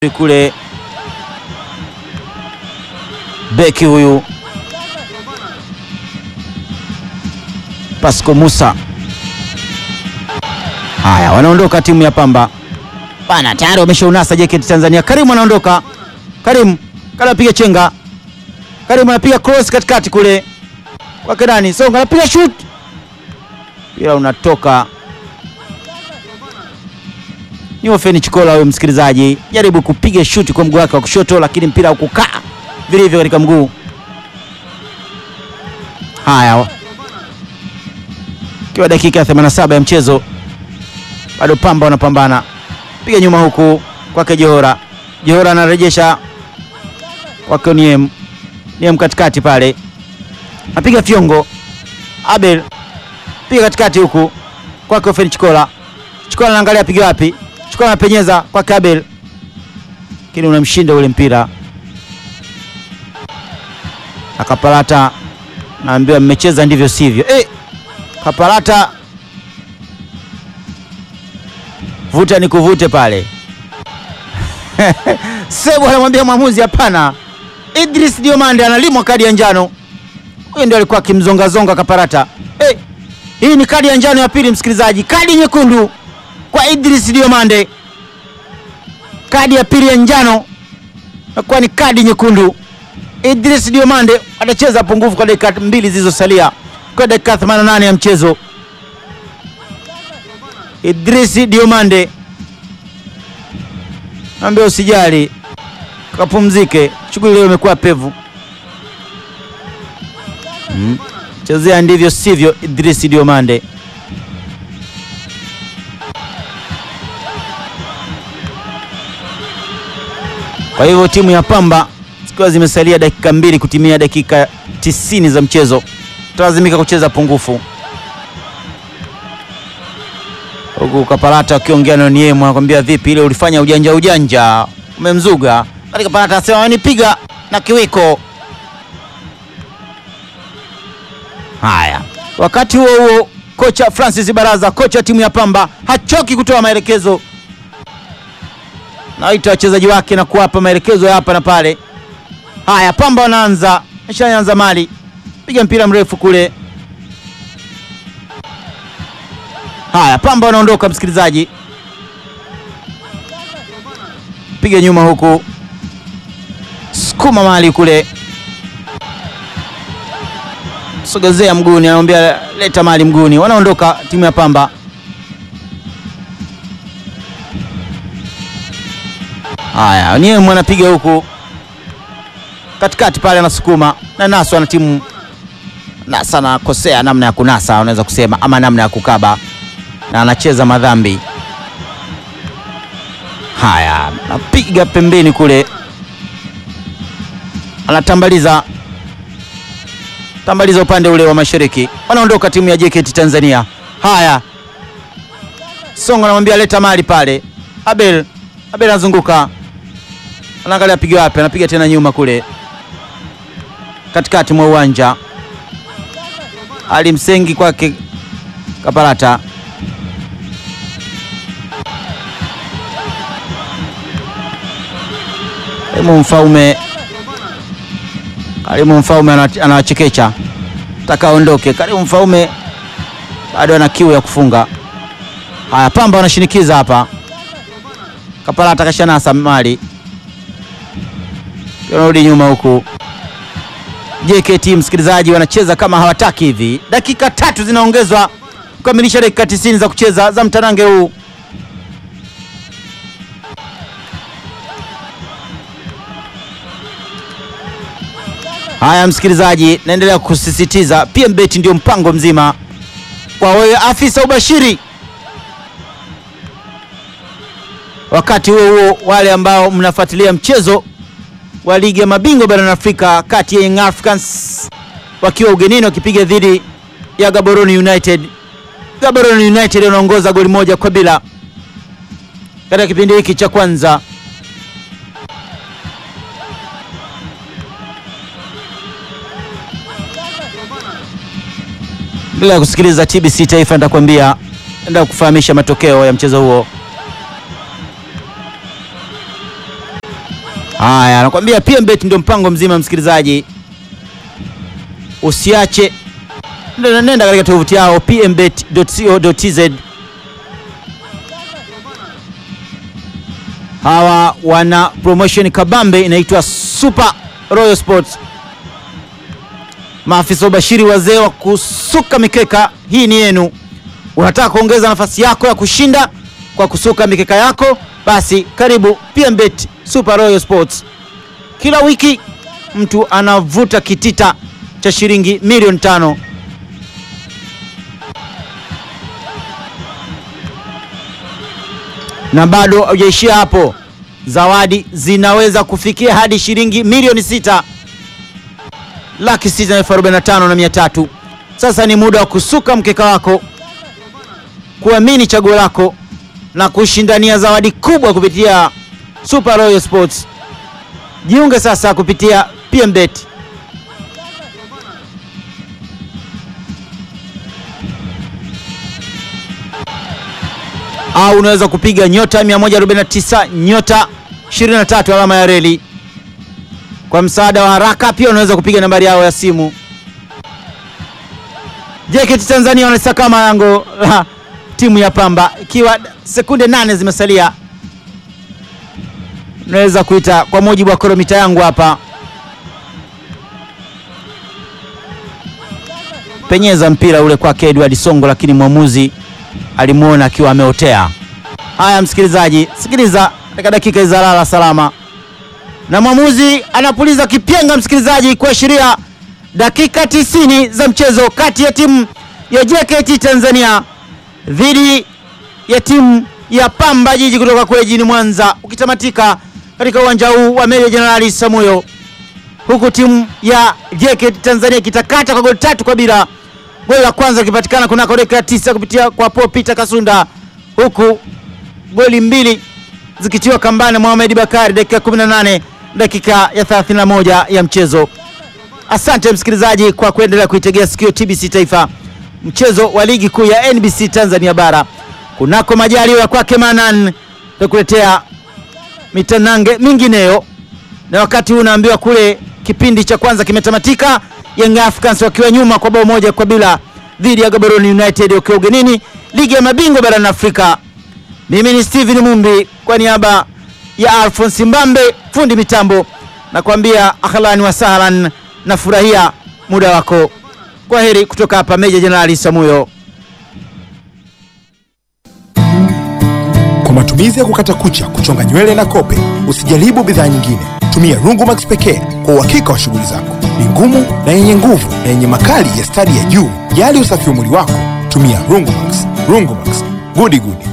kule beki huyu Pasco Musa. Haya, wanaondoka timu ya Pamba bana, tayari wameshaunasa JKT Tanzania. Karimu anaondoka, Karimu kana piga chenga, Karimu anapiga cross katikati kule kwake nani, Songa anapiga shoot, mpira unatoka ni Ofeni Chikola huyo msikilizaji, jaribu kupiga shuti kwa mguu wake wa kushoto, lakini mpira haukukaa vilivyo katika mguu. Haya, ikiwa dakika ya 87 ya mchezo, bado Pamba wanapambana, piga nyuma huku kwake Johora. Johora anarejesha kwake Niem, Niem katikati pale, apiga fyongo. Abel piga katikati huku kwake Ofeni Chikola. Chikola anaangalia piga wapi Chukua anapenyeza kwa Kabel, lakini unamshinda ule mpira. Akapalata naambiwa mmecheza ndivyo sivyo. Eh, Kapalata vuta ni kuvute pale Sebu anamwambia mwamuzi hapana. Idris Diomande analimwa kadi ya njano. Huyo ndio alikuwa akimzongazonga Kapalata. Eh, hii ni kadi ya njano ya pili, msikilizaji, kadi nyekundu kwa Idris Diomande, kadi ya pili ya njano nakuwa ni kadi nyekundu. Idris Diomande atacheza pungufu kwa dakika mbili zilizosalia kwa dakika 88 ya mchezo. Idris Diomande naambia usijali, kapumzike, shughuli leo imekuwa pevu. Mm. Chezea ndivyo sivyo, Idris Diomande Kwa hivyo timu ya Pamba zikiwa zimesalia dakika mbili kutimia dakika tisini za mchezo, tutalazimika kucheza pungufu, huku Kapalata akiongea na Niemu anakwambia vipi, ile ulifanya ujanja ujanja, umemzuga katika. Kapalata anasema wanipiga na kiwiko. Haya, wakati huo huo kocha Francis Baraza, kocha wa timu ya Pamba hachoki kutoa maelekezo naita wachezaji wake na kuwapa maelekezo ya hapa na pale. Haya, Pamba wanaanza, ameshaanza mali, piga mpira mrefu kule. Haya, Pamba wanaondoka, msikilizaji, piga nyuma huku, sukuma mali kule, sogezea mguuni, anamwambia leta mali mguuni. Wanaondoka timu ya Pamba. Haya, Niemu anapiga huku katikati pale, anasukuma na Naso ana timu Nasa anakosea namna ya kunasa, unaweza kusema ama namna ya kukaba, na anacheza madhambi. Haya, napiga pembeni kule, anatambaliza tambaliza upande ule wa mashariki. Wanaondoka timu ya JKT Tanzania. Haya, Songo anamwambia leta mali pale. Abel Abel anazunguka anaangalia piga wapi, anapiga tena nyuma kule katikati mwa uwanja. Alimsengi kwake Kapalata, Karimu Mfaume, Karimu Mfaume anawachekecha taka aondoke. Karimu Mfaume bado ana kiu ya kufunga. Haya, Pamba wanashinikiza hapa, Kapalata kashanasa mali Rudi nyuma huku JKT, msikilizaji, wanacheza kama hawataki hivi. Dakika tatu zinaongezwa kukamilisha dakika tisini za kucheza za mtanange huu. Haya msikilizaji, naendelea kusisitiza PMbet ndio mpango mzima kwa wewe afisa ubashiri. Wakati huo huo, wale ambao mnafuatilia mchezo wa ligi ya mabingwa barani Afrika kati ya Young Africans wakiwa ugenini wakipiga dhidi ya Gaborone United. Gaborone United wanaongoza goli moja kwa bila katika kipindi hiki cha kwanza. Bila kusikiliza TBC Taifa, nitakwambia nenda kufahamisha matokeo ya mchezo huo. Haya, anakuambia PMBet ndio mpango mzima, msikilizaji, usiache, nenda nenda katika tovuti yao pmbet.co.tz. Hawa wana promotion kabambe inaitwa Super Royal Sports. Maafisa ubashiri wazee wa kusuka mikeka, hii ni yenu. Unataka kuongeza nafasi yako ya kushinda kwa kusuka mikeka yako? Basi karibu PMBet Super Royal Sports. Kila wiki mtu anavuta kitita cha shilingi milioni tano. Na bado haujaishia hapo, zawadi zinaweza kufikia hadi shilingi milioni sita laki sita na elfu arobaini na tano na mia tatu. Sasa ni muda wa kusuka mkeka wako, kuamini chaguo lako na kushindania zawadi kubwa kupitia Super Royal Sports. Jiunge sasa kupitia PMBet. Au unaweza kupiga nyota 149 nyota 23 alama ya reli. Kwa msaada wa haraka pia unaweza kupiga nambari yao ya simu. JKT Tanzania wanasakama lango la timu ya Pamba ikiwa sekunde nane zimesalia. Unaweza kuita kwa mujibu wa kilomita yangu hapa, penyeza mpira ule kwake Edward Songo, lakini mwamuzi alimwona akiwa ameotea. Haya, msikilizaji, sikiliza katika dakika za lala salama, na mwamuzi anapuliza kipyenga, msikilizaji, kuashiria dakika tisini za mchezo kati ya timu ya JKT Tanzania dhidi ya timu ya Pamba Jiji kutoka kule jijini Mwanza ukitamatika katika uwanja huu wa Meja Jenerali Samuyo, huku timu ya JKT Tanzania ikitakata kwa goli tatu kwa bila. Goli la kwanza likipatikana kunako dakika ya tisa kupitia kwa Paul Peter Kasunda, huku goli mbili zikitiwa kambani Mohamed Bakari dakika 18 dakika ya 31 ya mchezo. Asante msikilizaji kwa kuendelea kuitegea sikio TBC Taifa, mchezo wa ligi kuu ya NBC Tanzania bara kunako majaliwa kwake Manan takuletea mitanange mingineyo, na wakati huu unaambiwa kule kipindi cha kwanza kimetamatika, Young Africans wakiwa nyuma kwa bao moja kwa bila dhidi ya Gaborone United wakiwa ugenini ligi ya mabingwa barani Afrika. Mimi ni Steven Mumbi kwa niaba ya Alphonse Mbambe fundi mitambo, nakwambia ahlan wa sahlan, na furahia muda wako. Kwa heri kutoka hapa Meja Jenerali Samuyo. Kwa matumizi ya kukata kucha, kuchonga nywele na kope, usijaribu bidhaa nyingine. Tumia Rungumax pekee kwa uhakika wa shughuli zako. Ni ngumu na yenye nguvu na yenye makali ya stadi ya juu. Jali usafi wa mwili wako, tumia Rungumax. Rungumax, gudi gudi.